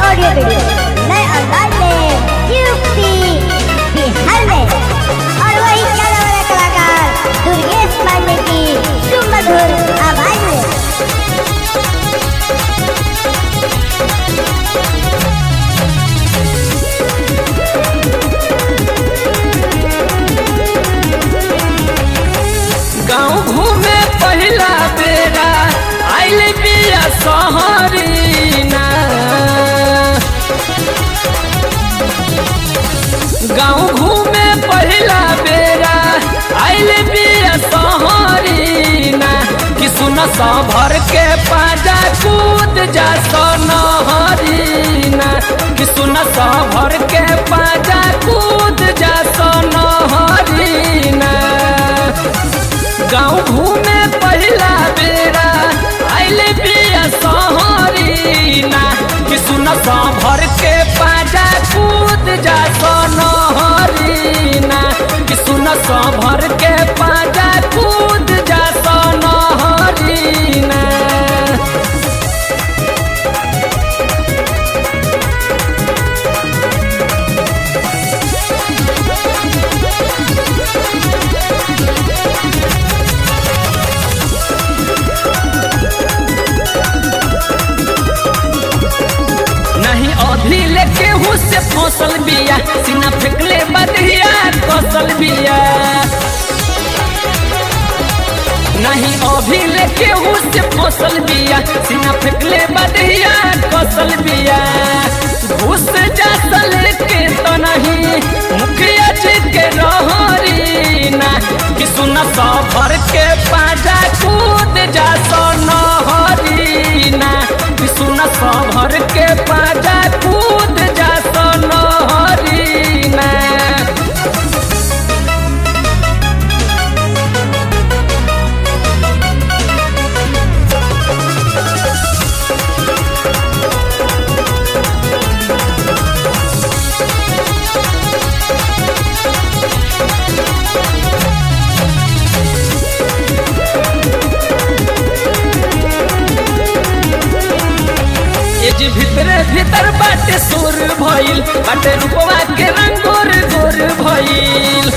audio video नए अंदाज में यूपी बिहार में और वही जाने वाले कलाकार दुर्गेश पांडे की सुमधुर आवाज में गाँव घूमे पहला बेरा आइल बिया सहरीना गाँव घूमे पहला बेरा आइल बिया सहरीना कि सुन सा भर के पाजा कूद जा सोनहरीना कि सुन सा भर के पाजा कूद जा सोनहरीना गाँव घूमे पहला बेरा आइल बिया सहरीना कि सुन सा भर के पाजा कूद जा सोनहरीना कि सुन सा भर के पाजा कूद जा सोनहरीना नहीं अभी लेके हूँ से फसल बिया सीना फेंकले बदहिया कौशल बिया नहीं अभी लेके हूँ से फसल बिया सीना फेंकले बदहिया कौशल बिया घुस जा सल के तो नहीं मुखिया जी के रहरी ना कि सुन सौ भर के पाजा कूद जा सोनहरी ना कि सुन सौ भर के पाजा कूद जा सोनहरी ना ये जी भीतरे भीतर बाटे सुर भइल बाटे रूपवा के रंग गोर गोर भइल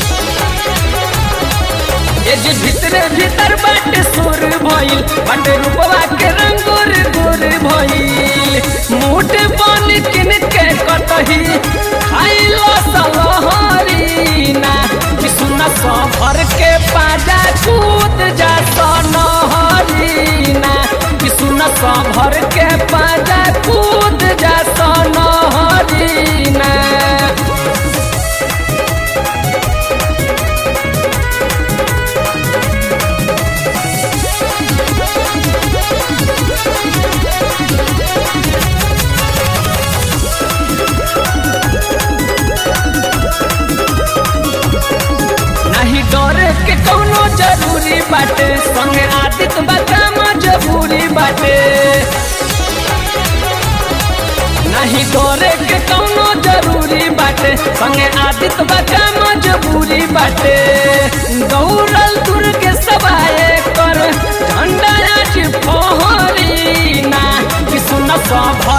ये जी भीतरे भीतर बाटे सुर भइल बाटे रूपवा के रंग गोर गोर भइल मूठ बन किन के कतही खाइलो सलहरी ना कि सुन सो भर के पाजा कूद जा सोनहरी ना कि सुन सो भर के पाजा कूद जा सोनहरी ना नहीं डरे के कौनो जरूरी बाटे संगे आदित बता मजबूरी बाटे नहीं डरे के कौनो जरूरी बाटे संगे आदित बता मजबूरी बाटे गौरल दुर्ग सबाए कर झंडा आज फहरी ना कि सुन सभ